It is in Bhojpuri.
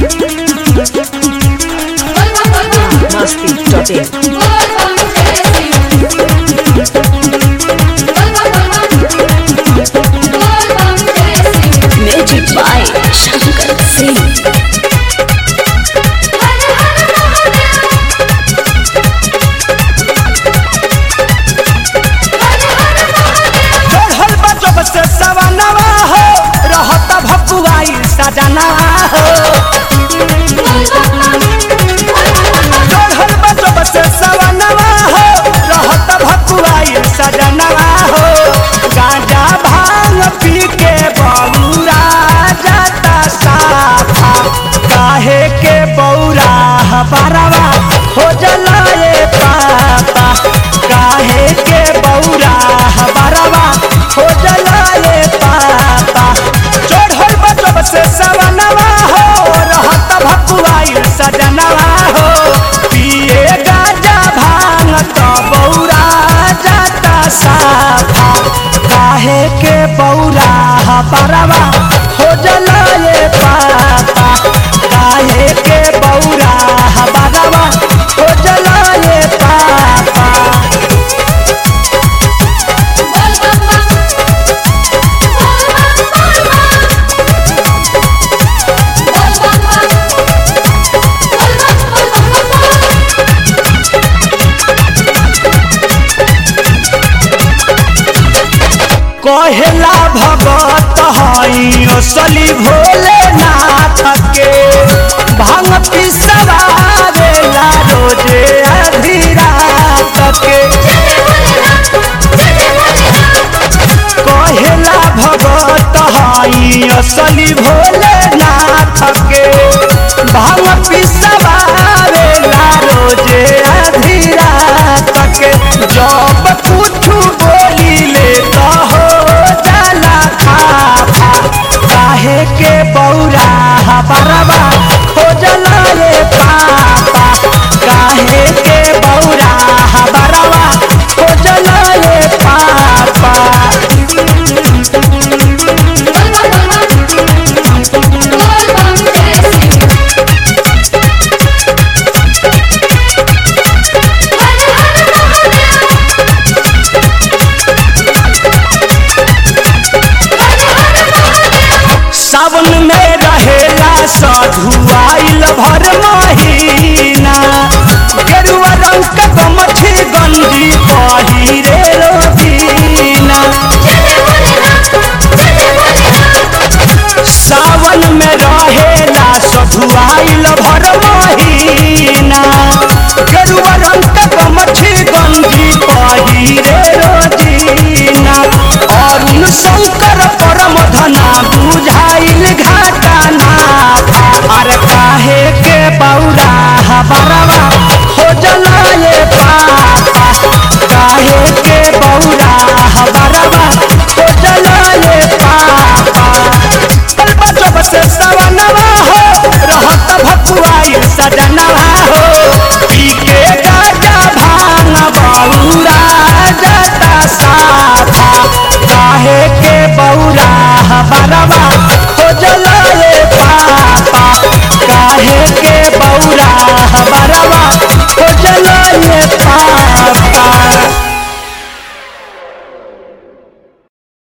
Masti.in Magic by Shankar Singh. चढ़ल बा जब से सवनवा हो रहत भकुआई सजनवा हो चढ़ल बा जब से सवनवा हो रहत भकुआई सजनवा हो गांजा भांग पी के बौरा जाता साफा काहे के बौरा हबरवा खोजल ए पापा काहे के बौरा हबरवा खोजल ए पापा चढ़ल बा जब से सवनवा हो रहत भकुआई सजनवा हो पिए गांजा भांग तो बौरा जाता साफा काहे के बौरा हबरवा खोजल ए पापा काहे के बौरा हबरवा खोजल ए पापा कहेला भगत हई असली भोलेनाथ के भांग पिसवावेला रोजे आधी रात के कहेला भगत हई असली भोलेनाथ के भांग पिसवावेला रोजे आधी रात के जब कुछ